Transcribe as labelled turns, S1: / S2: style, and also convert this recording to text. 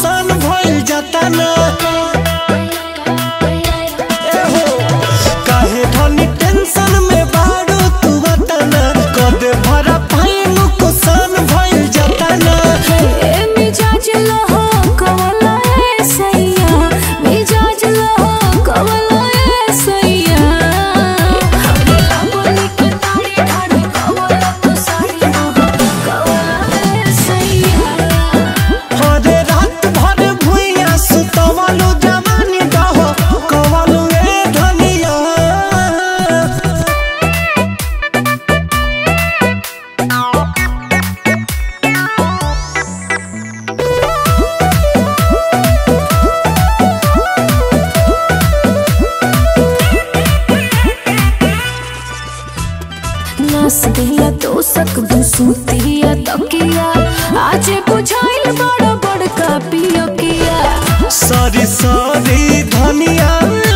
S1: नुकसान भइल जाता ना एहो, काहे धनी टेंशन में बाड़ू तू बताना कदे भरा पाए नुकसान भइल जाता ना
S2: ए मिजाज लहो कवला ए सैया मिजाज लहो कवला ए सैया बोली के ताड़ी ठाड़ी कवला तो साड़ी हो कवला ए सैया
S1: हरे रात भर भुइया सुतवलु जवानी दहो कवलु ए धनिया
S2: नस दिया तो सक दुसुतिया तकिया आज बुझाइल बड़ा बड़का पियकिया
S1: सरी सरी धनिया